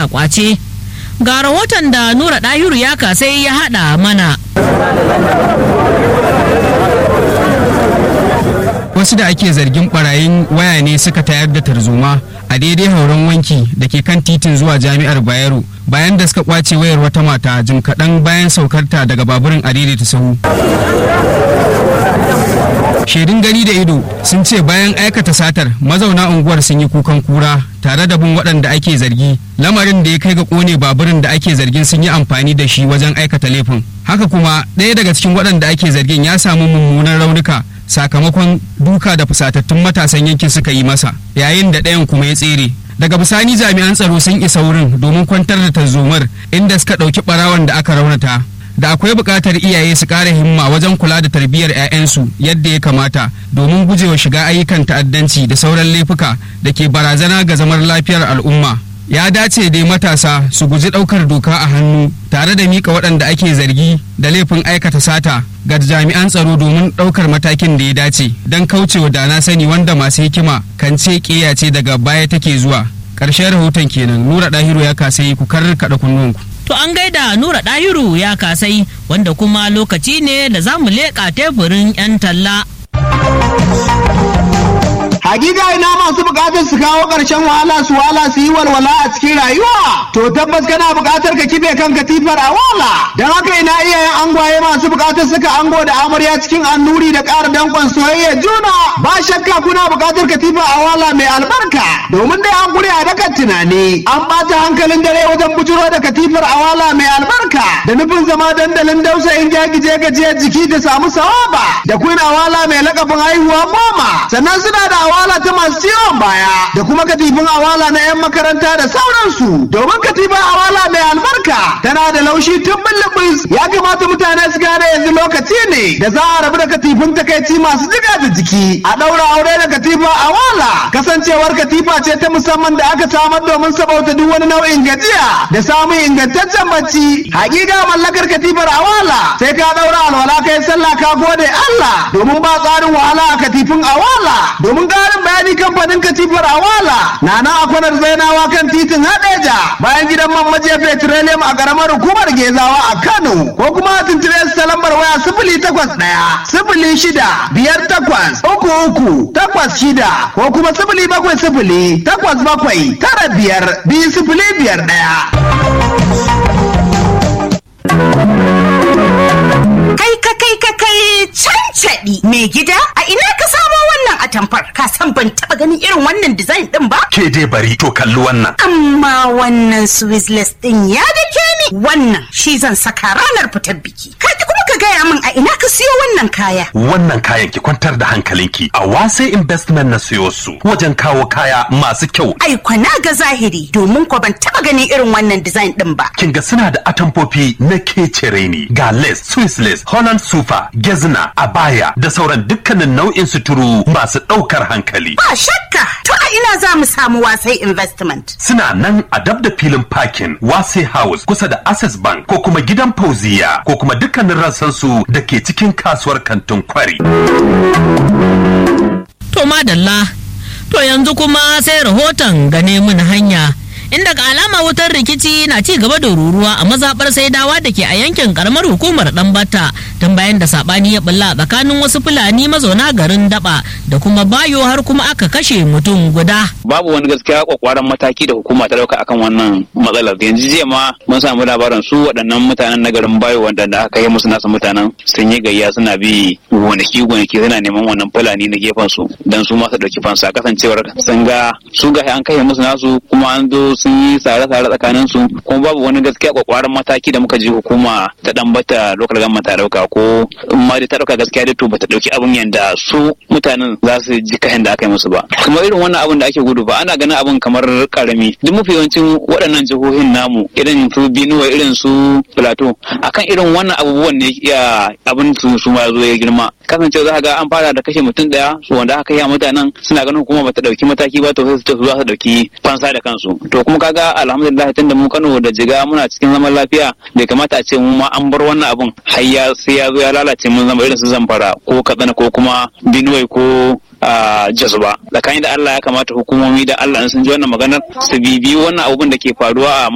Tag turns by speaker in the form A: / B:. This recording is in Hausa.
A: a kwace ga rahoton da nura ɗahiru ya kasai ya haɗa mana
B: wasu da ake zargin barayin waya ne suka tayar da tarzoma a daidai hauren wanki da ke kan titin zuwa jami'ar bayero bayan da suka kwace wayar wata mata jim kaɗan bayan saukarta daga baburin adaidaita sahu shaidun gani da ido sun ce bayan aikata satar mazauna unguwar sun yi kukan kura tare da bin waɗanda ake zargi lamarin da ya kai ga kone baburin da ake zargin sun yi amfani da shi wajen aikata laifin haka kuma ɗaya daga cikin waɗanda ake zargin ya samu mummunan raunuka sakamakon duka da fusatattun matasan yankin suka yi masa yayin da ɗayan kuma ya tsere daga bisani jami'an tsaro sun isa wurin domin kwantar da tarzomar inda suka ɗauki ɓarawon da aka raunata da akwai buƙatar iyaye su ƙara himma wajen kula da tarbiyyar 'ya'yansu yadda ya kamata domin gujewa shiga ayyukan ta'addanci da sauran laifuka da ke barazana ga zamar lafiyar al'umma ya dace dai matasa su guji ɗaukar doka a hannu tare da mika waɗanda ake zargi da laifin aikata sata ga jami'an tsaro domin ɗaukar matakin da ya dace don kaucewa da na sani wanda masu hikima kan ce ƙeya ce daga baya take zuwa ƙarshen rahoton kenan nura ɗahiru ya kasai ku karkaɗa kunnuwanku
A: To an gaida Nura Ɗahiru ya kasai wanda kuma lokaci ne da za mu leƙa teburin 'yan talla.
C: Hakika ina masu bukatar su kawo ƙarshen wahala su wala su yi walwala a cikin rayuwa. To tabbas kana bukatar ka kife kan katifar a wala. Don haka ina iyayen angwaye masu bukatar suka ango da amarya cikin annuri da ƙara danƙon soyayya juna. Ba shakka kuna bukatar katifa a wala mai albarka. Domin dai an gure a dakan tunani. An ɓata hankalin dare wajen bujuro da katifar a wala mai albarka. Da nufin zama dandalin dausa in jagije gajiyar jiki da samu sawaba. Da queen awala mai lakabin haihuwa goma. Sannan suna da awala ta masu ciwon baya da kuma katifin awala na 'yan makaranta da sauransu domin katifin awala mai albarka tana da laushi tun bulbus ya kamata mutane su gane yanzu lokaci ne da za a rabu da katifin takaici masu jiga da jiki a ɗaura aure da katifa awala kasancewar katifa ce ta musamman da aka samar domin sabauta duk wani nau'in gajiya da samun ingantaccen bacci hakika mallakar katifar awala sai ka ɗaura alwala kai sallah ka gode Allah domin ba tsarin wahala a katifin awala domin ƙarin bayani kamfanin katifar awala na na akwanar zainawa kan titin hadeja bayan gidan man majiya petroleum a ƙaramar hukumar gezawa a kano ko kuma tuntube su ta lambar waya sifili takwas ɗaya sifili shida biyar takwas uku uku takwas shida ko kuma sifili bakwai sifili takwas bakwai tara biyar biyu sifili biyar ɗaya.
D: Kai ka kai ka kai cancaɗi mai gida a ina ka samo wannan atamfar ka san ban taɓa ganin irin wannan design ɗin ba?
E: Ke dai bari to kalli wannan.
D: Amma wannan Swizzless ɗin ya dake ni wannan shi zan saka ranar fitar biki. Ka kuma ka gaya min a ina ka siyo wannan kaya.
E: Wannan kayan ki kwantar da hankalinki a wase investment na siyo su wajen kawo kaya masu kyau.
D: Ai kwana ga zahiri domin ko ban taɓa ganin irin wannan design ɗin ba.
E: Kin ga suna da atamfofi na kecere ne ga lace, Swiss lace, Holland sufa, gezna, abaya da sauran dukkanin nau'in suturu masu ɗaukar hankali.
D: Ba shakka to a ina za mu samu wasai investment.
E: Suna nan a dab da filin parking wase house kusa da access bank ko kuma gidan fauziya ko kuma dukkanin rassansu da ke cikin kasuwar kantin kwari.
A: To madalla, to yanzu kuma sai rahoton gane mun hanya. inda ga alama wutar rikici na ci gaba da ruruwa a mazaɓar saidawa da ke a yankin karamar hukumar ɗanbata tun bayan da saɓani ya bulla tsakanin wasu fulani mazauna garin daba da kuma bayo har kuma aka kashe mutum guda.
F: babu wani gaskiya kwakwaran mataki da hukuma ta dauka akan wannan matsalar yanzu jiya ma mun samu labarin su waɗannan mutanen na garin bayo wanda da aka yi musu nasa mutanen sun yi gayya suna bi gonaki gonaki suna neman wannan fulani na gefen su dan su ma su dauki fansa kasancewar sun ga su ga an kai musu nasu kuma an zo sun yi tsare-tsare tsakanin su kuma babu wani gaskiya kwakwaran mataki da muka ji hukuma ta dan bata lokal gamma ta dauka ko in ma dai ta dauka gaskiya dai to bata dauki abun yanda su mutanen za su ji kayan da aka yi musu ba kuma irin wannan abun da ake gudu ba ana ganin abun kamar karami duk mafi yawancin waɗannan jihohin namu irin su Benue irin su Plateau akan irin wannan abubuwan ne ya abin su su ma zo ya girma kasancewa za ga an fara da kashe mutum daya su wanda aka yi mutanen suna ganin hukuma bata dauki mataki ba to sai su ce su za su dauki fansa da kansu to kuma kaga alhamdulillah tunda mu Kano da Jiga muna cikin zaman lafiya bai kamata a ce mu ma an bar wannan abun har ya sai ya zo ya lalace mun zama irin su Zamfara ko Katsina ko kuma Benue ko a jazu ba tsakanin da Allah ya kamata hukumomi da Allah sun ji wannan maganar su bibiyi wannan abubuwan da ke faruwa a